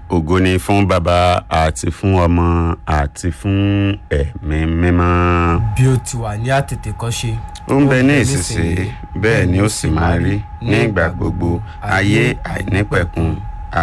ògo ni fún bàbá àti fún ọmọ àti fún ẹ̀mí mímọ́. bí ó ti wà ní àtètèkọ́ṣe. ó ń bẹ ní ìsinsìnyí bẹ́ẹ̀ ni ó sì máa rí ní ìgbà gbogbo ayé àìnípẹ̀kun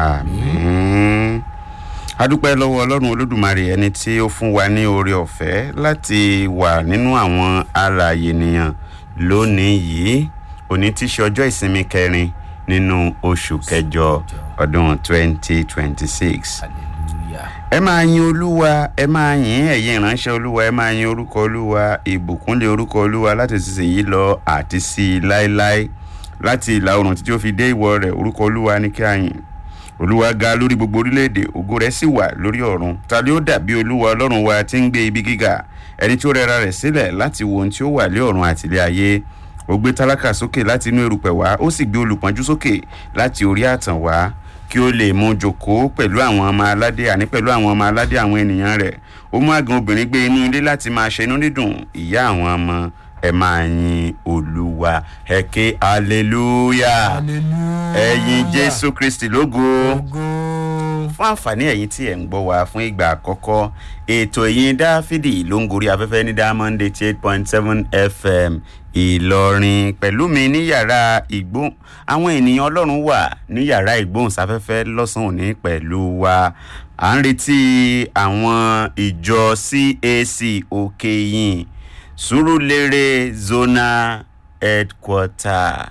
àmín. adúpẹ́ lọ́wọ́ ọlọ́run olódùmarè ẹni tí ó fún wa ní oore ọ̀fẹ́ láti wà nínú àwọn alààyè ènìyàn lónìí yìí òní tí í ṣe ọjọ́ ìsinmi kẹrin nínú oṣù kẹjọ ọdún twenty twenty six hallelujah. ẹ máa yin olúwa ẹ máa yin ẹ̀yin ìránṣẹ́ olúwa ẹ máa yin orúkọ olúwa ìbùkúnlé orúkọ olúwa láti sísèyí lọ àti sí i láéláé láti ìlà oòrùn títí ó fi dé ìwọ̀ rẹ̀ orúkọ olúwa ní kí a yìn olúwa ga lórí gbogbo orílẹ̀-èdè ògo rẹ̀ sì wà lórí ọ̀run ta ni ó dàbí olúwa ọlọ́run wa tí ń gbé ibi gíga ẹni tí ó rẹra rẹ̀ sílẹ̀ láti wo ohun tí ó wà lé ọ̀run àti ilé ayé ó gbé tálákà sókè láti inú erùpẹ̀ wá ó sì gbé olùpọ́njú sókè láti orí àtàn wá kí ó lè mú jòkó pẹ̀lú àwọn ọmọ aládé àní pẹ̀lú àwọn ọmọ aládé àwọn ènìyàn rẹ̀ ó mú àgàn obìnrin gbé inú ilé láti máa ṣe inú dídùn ìyá àwọn ọmọ ẹ máa yin olúwa ẹ ké hallelujah hallelujah. ẹ yin jésù kristi lógo ògo. fún àǹfààní ẹ̀yin tí ẹ̀ ń gbọ́ wa fún ìgbà àkọ́kọ́ ètò ìyìn dáfídì ló ń gorí afẹ́fẹ́ ní diamond eighty eight point seven fm ìlọrin pẹ̀lú mi ní yàrá ìgbóhùn àwọn ènìyàn ọlọ́run wà ní yàrá ìgbóhùnsáfẹ́fẹ́ lọ́sàn-án òní pẹ̀lú wa à ń retí àwọn ìjọ cac òkè yìn sùúrùlérè zonal headquarter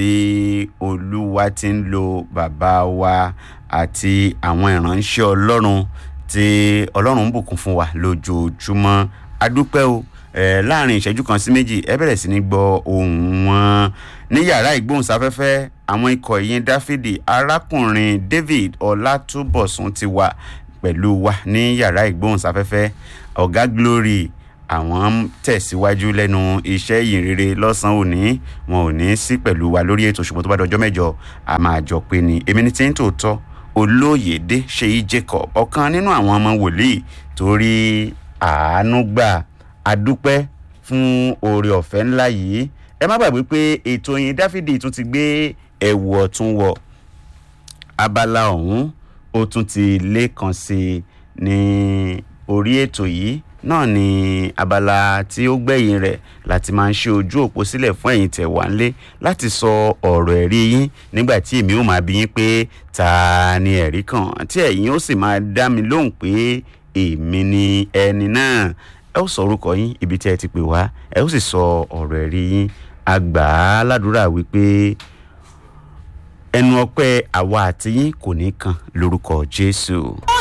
tí olúwa ti ń lo bàbá wa àti àwọn ìránṣẹ́ ọlọ́run tí ọlọ́run ń bùkún fún wa lójoojúmọ́ adúpẹ́ o eh, láàrin ìṣẹ́jú kan sí méjì ẹ bẹ̀rẹ̀ sí ní gbọ́ ohùn wọn ní yàrá ìgbóhùnsáfẹ́fẹ́ àwọn ikọ̀ ìyìn dáfídì arákùnrin david ọlátúbọ̀sún ti wà pẹ̀lú wa ní yàrá ìgbóhùnsáfẹ́fẹ́ ọ̀gá glory àwọn ń tẹ̀síwájú lẹ́nu iṣẹ́ ìyìn rere lọ́sàn-án òní wọn ò ní sí pẹ̀lú wa lórí ètò ṣùgbọ́n tó bá dọjọ́ mẹ́jọ a máa jọ pé ni èmi ní tí ń tòótọ́ olóyèdè ṣèyí jacob ọ̀kan nínú àwọn ọmọ wòlíì torí àánú gbà adúpẹ́ fún oore ọ̀fẹ́ ńlá yìí ẹ má gbàgbé pé ètò yìí dáfídì tún ti gbé ẹ̀wù ọ̀tún wọ̀ abala ọ̀hún ó tún ti lé kan sí i ní orí ètò yìí náà ni abala tí ó gbẹ̀yìn rẹ̀ láti máa ń ṣe ojú òpó sílẹ̀ fún ẹ̀yin tẹ̀ wá ńlé láti sọ ọ̀rọ̀ ẹ̀rí yín nígbà tí èmi ò máa bí yín pé ta ni ẹ̀rí kan tí ẹ̀yin ó sì máa dá mi lóhùn pé èmi ni ẹni náà ẹ ó sọ orúkọ yín ibi tí ẹ ti pè wá ẹ ó sì sọ ọ̀rọ̀ ẹ̀rí yín àgbà aládùúrà wípé ẹnu ọpẹ́ àwa àti yín kò ní kan lórúkọ jésù.